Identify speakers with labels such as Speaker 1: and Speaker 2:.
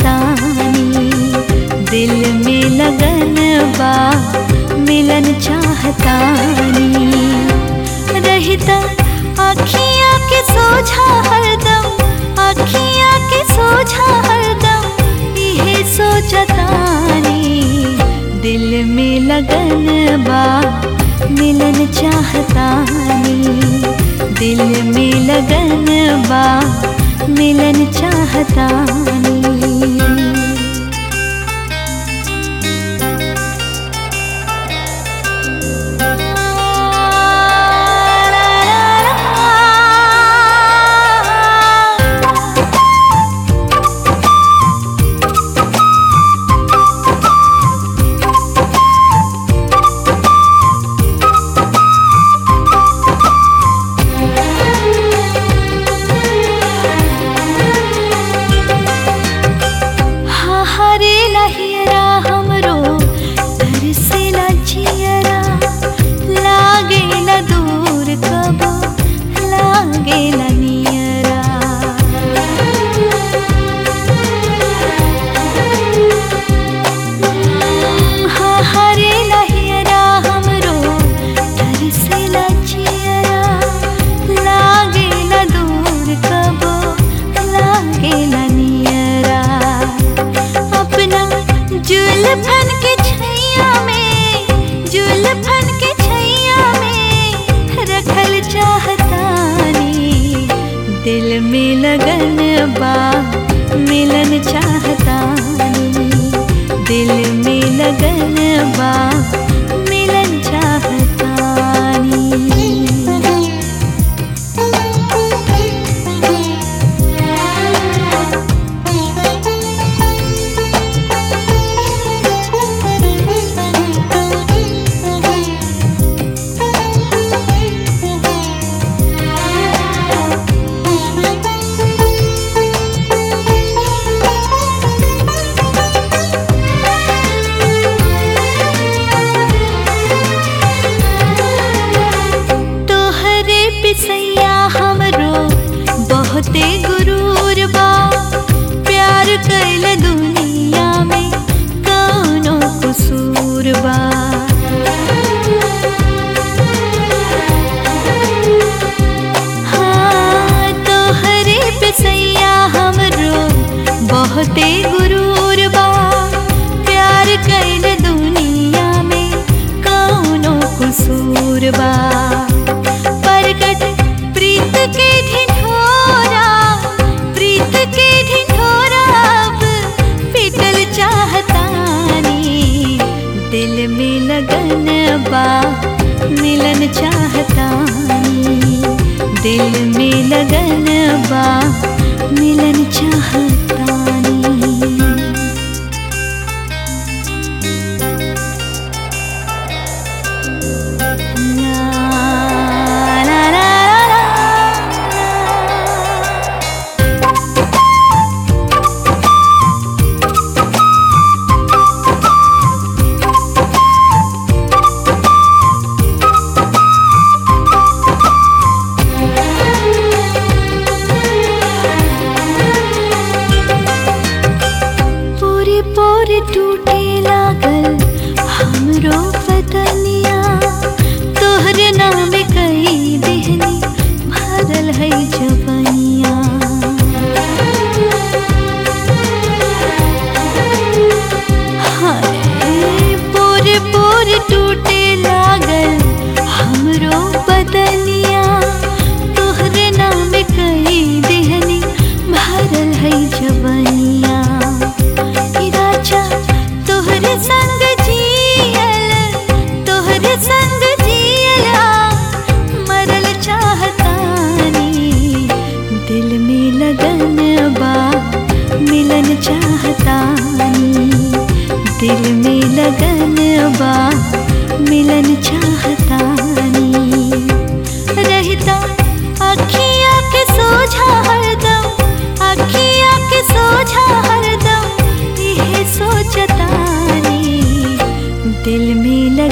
Speaker 1: चाहतानी दिल में लगन बा मिलन चाहतानी रहता अखियाँ के सोझा हरदम अखियाँ के सोझा हरदम इहे सोचतानी दिल में लगन बा मिलन चाहतानी दिल में लगन बा मिलन चाहतानी हा हरे लहियरा हमरो तरसेला जियरा लागेला दूर कबो लागेला नियरा हा हरे लहियरा हमरो तरसेला जियरा लागेला दूर कबो लागेला नियरा अपना जुल्फन के छैया में जुल्फन के छैया में रखल चाहतानी दिल में लगन बा मिलन चाहतानी दिल में लगन बा मिलन चाहतानी तोहरे पिसैया हमरो बहुते गुरूर बा प्यार कैल दुनिया में कौनो कसूर बा हाँ तोहरे पिसैया हमरो बहुते गुरूर बा प्यार कैल दुनिया में कौनो कसूर बा प्रकट प्रीत के ढिढोरा प्रीत के ढिढोरा अब पिटल चाहतानी दिल में लगन बा मिलन चाहतानी दिल में लगन बा मिलन चाहतानी La la la la la. पूरी पूरी टूटे लागल हमरो बदनिया तोहरे नाम कई देहनी भरल है जबनिया हाय पूरे पूरे टूटे लागल हमरो बदनिया तोहरे नाम कई देहनी भरल है जबनिया ई राजा तोहरे संग जियल तोहरे संग जियला मरल चाहतानी दिल में लगन बा मिलन चाहतानी दिल में लगन बा मिलन चाहतानी रहता अखियाँ के सोझा हरदम अखियाँ के सोझा हरदम इहे सोचतानी दिल में